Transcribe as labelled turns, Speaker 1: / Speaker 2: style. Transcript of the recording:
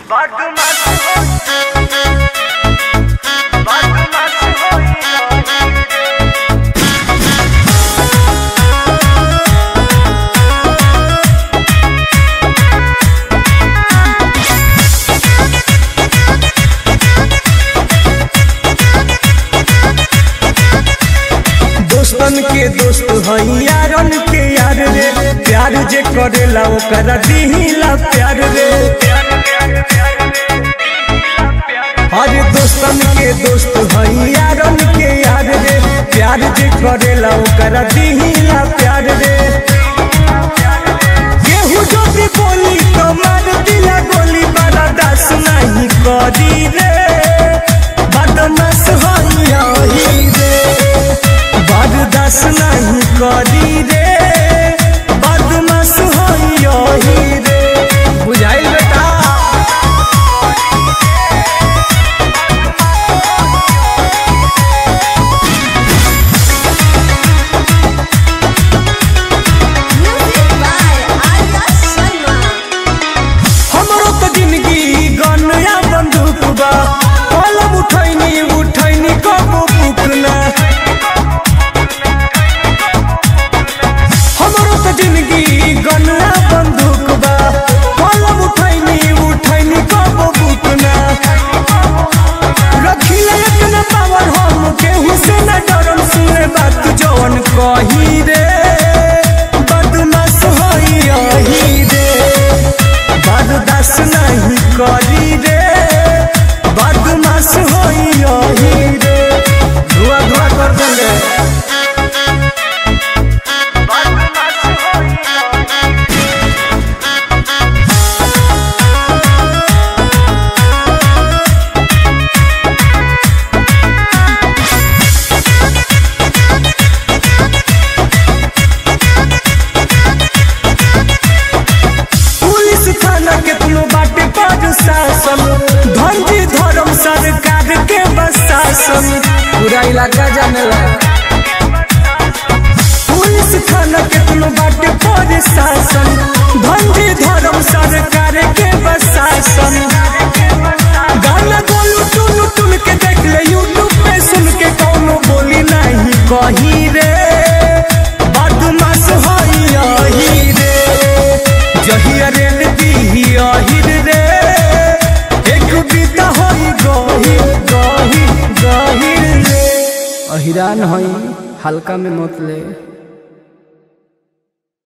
Speaker 1: बदमाश हो बदमाश होई
Speaker 2: दोस्तन के दोस्त हई यारन के यार रे प्यार जे करेला ओकरा दिहिला प्यार रे अरे दोस्तन के दोस्त हई यारन के यार रे प्यार जे करेला ओकरा दिहिला प्यार रे केहू जो भी बोली तो मार दिला गोली बड़ा दास नहीं करी रे बदमाश हई यही रे बरदास नहीं करी रे बदमाश होई यही रे बुझाइल बेटा
Speaker 3: Music by Arya Sharma.
Speaker 2: हमरो तो जिंदगी गनया बंदूक बा कलम उठैनी उठैनी कबो बुकना हमरो तो जिंदगी गनया बंदूक बा कलम उठैनी उठैनी कबो बुकना रखिले इतना पावर हम केहू से न डरम सुने बात जवन कही रे बदमाश होई यही रे बर्दाश्त नहीं करी रे बदमाश होई यही रे धुआ धुआ कर देंगे
Speaker 1: बदमाश होई
Speaker 2: पुलिस थाना के तुलो बाटे पर शासन धंधी धर्म सरकार के बसासन पूरा इलाका जानेला पुलिस थाना के तुलो बाटे पर शासन धंधी धर्म सरकार के बसासन गाना गोलू टुन टुन के देख ले यूट्यूब पे सुन के कौनो बोली नहीं कही रे बदमाश होई यही रे जहिया रेल दी अहिर रे एक बीता होई गहिर गहिर गहिर रे अहिरान होई हल्का में मत ले